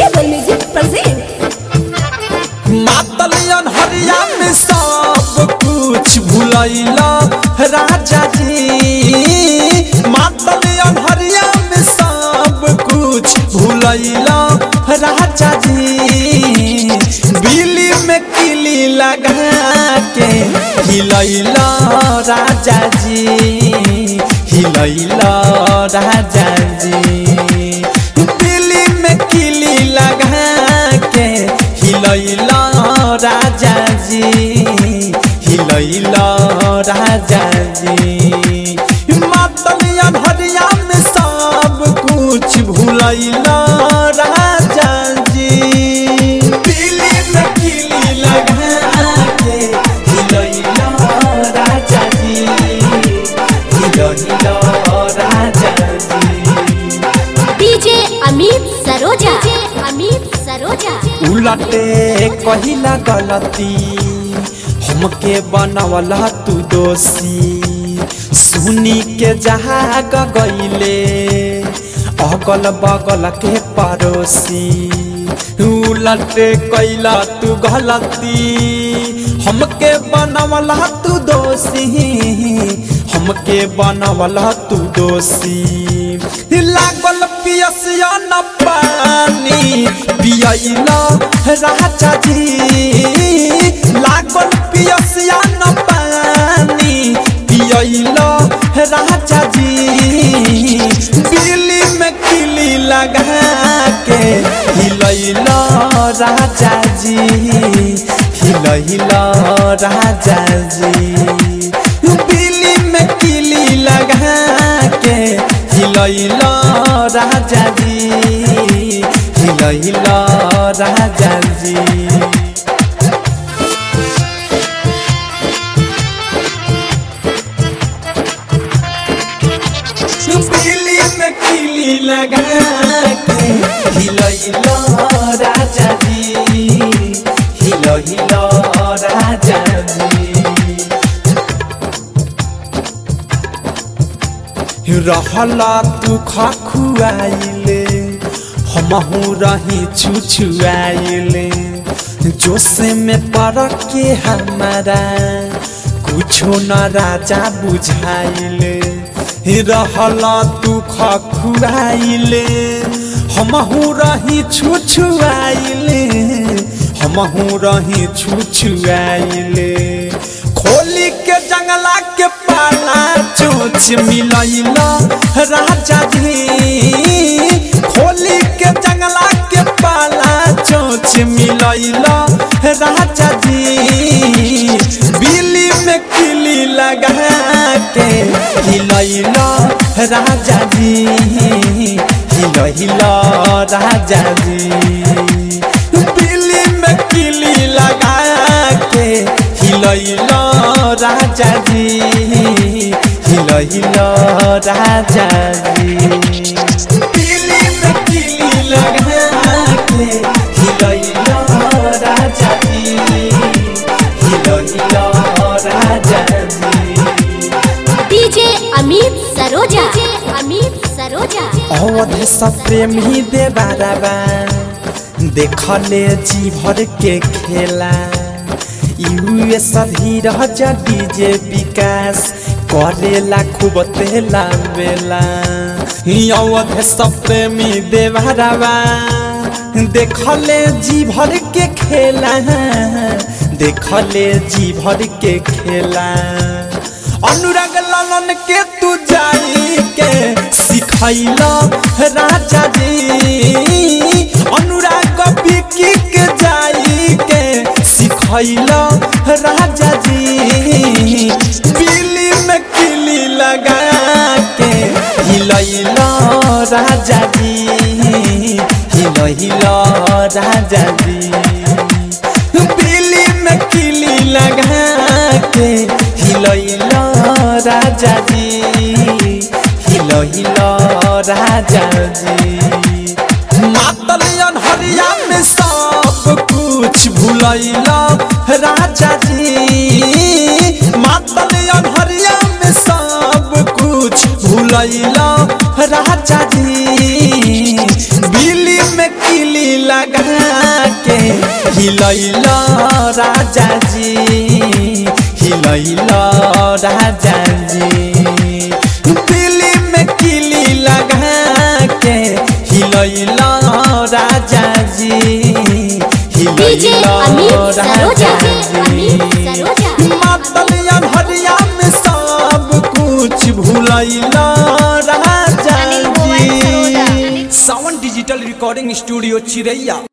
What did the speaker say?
Rebel Music present. मातलियन हरिया में सब कुछ भूलैला राजा जी मातलियन हरिया में सब कुछ भूलैला राजा जी बिली में किली लगा के हिलैला राजा जी हिलैला राजा जी दिल्ली में किली लगा के हिलैला राजा जी हिलैला राजा जी मातलिया भरिया में सब कुछ भूलैला राजा जी दिल्ली में किली लगा के हिलैला राजा जी हिलैला राजा जी DJ Amit Saroja. DJ Amit Saroja. उलटे कहिला गलती हमके बनवला तू दोषी सुनी के जहाग गईले अगल बगल के पड़ोसी उलटे कैला तू गलती हमके बनवला तू दोषी हमके बनवला तू दोषी लागल पियसिया न पानी पियला राजा जी लागल पियसिया न पानी पियला राजा जी बिल्ली में किली लगा के हिलैला राजा जी हिलैला राजा जी बिल्ली में किली लगा के हिलैला राजा जी हिलैला राजा जी बिल्ली में किली लगा के हिलैला राजा जी हिलैला राजा जी रहला तू खखुआइले हमहू रही छुछुआइले जोश में पड़ के हमारा कुछो न राजा बुझाइले रहला तू खखुआइले हमहू रही छुछुआइले हमहू रही छुछुआइले खोली के जंगला के पाला चोच मिलैला राजा जी खोली के जंगला के पाला चोच मिलैला राजा जी बिल्ली में किली लगा के हिलैला राजा जी हिलैला राजा जी बिल्ली में किली लगा के हिलैला राजा जी हिलैला राजा जी दिल्ली में किली लगा के हिलैला राजा जी हिलैला राजा जी DJ Amit Saroja. DJ Amit Saroja. Awadh सब प्रेमी दे बाराबा देखले जी भर के खेला यूएस धीरज डीजे विकास करेला खूब तेला बेला अवध सब प्रेमी दे बाराबा देखले जी भर के खेला देखले जी भर के खेला अनुराग लालन के तू जाई के सिखैला राजा जी अनुराग बिकी के जाई के सिखैला राजा जी बिल्ली में किली लगा के हिलैला राजा जी हिलैला राजा जी बिल्ली में किली लगा के हिलैला राजा जी हिलैला राजा जी मातलियन हरिया में सब कुछ भूलैला राजा जी मातलियन हरिया में सब कुछ भूलैला राजा जी बिल्ली में किली लगा के हिलैल राजा जी हिलैल राजा जी दिल्ली में किली लगा के हिलैल राजा जी डीजे हिलैल अमित सरोजा राजा अमित जी सरोजा मातलिया हरिया में सब कुछ भूलैला राजा Anil mobile Saroja, ji Anil- Sawan digital recording studio चिरैया